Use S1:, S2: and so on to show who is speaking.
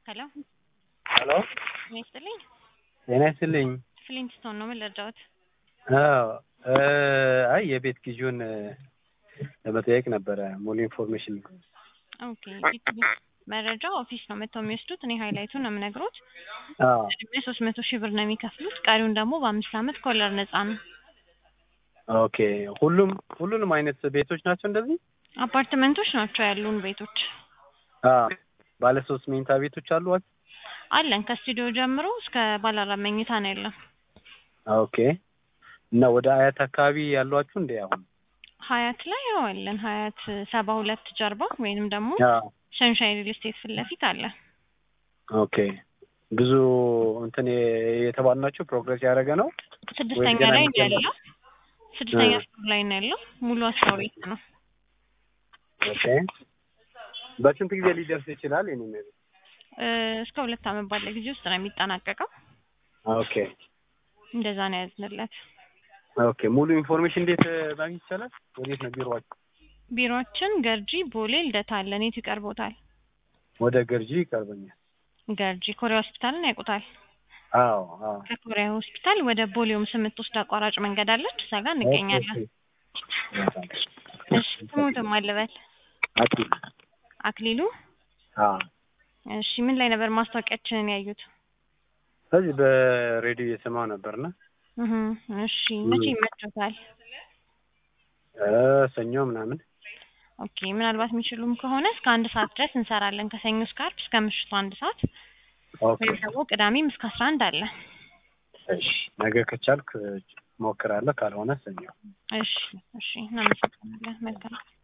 S1: ሄሎ
S2: ሄሎ
S1: ጤና ይስጥልኝ።
S2: ጤና ይስጥልኝ።
S1: ፍሊንትስቶን ነው። ምን ልርዳዎት?
S2: አዎ እ አይ የቤት ግዢውን ለመጠየቅ ነበረ ሙሉ ኢንፎርሜሽን።
S1: ኦኬ መረጃ ኦፊስ ነው መጥተው የሚወስዱት። እኔ ሃይላይቱን ነው የምነግሮት።
S2: አዎ
S1: ቅድሚያ ሶስት መቶ ሺህ ብር ነው የሚከፍሉት። ቀሪውን ደግሞ በአምስት ዓመት ኮለር ነፃ ነው።
S2: ኦኬ ሁሉም ሁሉንም አይነት ቤቶች ናቸው እንደዚህ?
S1: አፓርትመንቶች ናቸው ያሉን ቤቶች
S2: አዎ ባለ ሶስት መኝታ ቤቶች አሉ?
S1: አለን። ከስቱዲዮ ጀምሮ እስከ ባለ አራት መኝታ ነው ያለን።
S2: ኦኬ እና ወደ አያት አካባቢ ያሏችሁ እንዴ አሁን?
S1: ሀያት ላይ ያው አለን። ሀያት ሰባ ሁለት ጀርባ ወይንም ደግሞ
S2: አዎ
S1: ሸንሻይን ሪል ስቴት ፊት ለፊት አለ።
S2: ኦኬ ብዙ እንትን የተባሉ ናቸው ፕሮግረስ ያደረገ ነው?
S1: ስድስተኛ
S2: ገና
S1: ላይ ነው
S2: የሚጀምር?
S1: ያለው። ስድስተኛ
S2: እ።
S1: ፍሎር ላይ ነው ያለው። ሙሉ አስራ ቤት ነው።
S2: ኦኬ በስንት ጊዜ ሊደርስ ይችላል? የኔ ቤት
S1: እ፣ እስከ ሁለት ዓመት ባለ ጊዜ ውስጥ ነው የሚጠናቀቀው።
S2: ኦኬ
S1: እንደዛ ነው ያዝንለት።
S2: ኦኬ ሙሉ ኢንፎርሜሽን እንዴት ማግኘት ይቻላል? ወዴት ነው ቢሮዋችሁ?
S1: ቢሮአችን ገርጂ ቦሌ ልደታ አለ። የት ይቀርቦታል?
S2: ወደ ገርጂ ይቀርበኛል።
S1: ገርጂ ኮሪያ ሆስፒታልን ያውቁታል?
S2: አዎ አዎ
S1: ከኮሪያ ሆስፒታል ወደ ቦሌውም የምትወስድ አቋራጭ መንገድ አለች። እዛ ጋር እንገኛለን። እሺ ስሙትም አልበል
S2: አኪል
S1: አክሊሉ።
S2: አዎ
S1: እሺ ምን ላይ ነበር ማስታወቂያችንን ያዩት?
S2: እዚህ በሬዲዮ እየሰማሁ ነበርና
S1: እህ እሺ መቼ ይመቾታል?
S2: እ ሰኞ ምናምን
S1: ኦኬ ምናልባት የሚችሉም ከሆነ እስከ አንድ ሰዓት ድረስ እንሰራለን። ከሰኞ እስከ ዓርብ እስከ ምሽቱ አንድ ሰዓት
S2: ኦኬ
S1: ወይም ደግሞ ቅዳሜም እስከ አስራ አንድ አለ።
S2: እሺ ነገ ከቻልክ ሞክራለሁ፣ ካልሆነ ሰኞ
S1: እሺ እሺ እናመሰግናለን። መልካም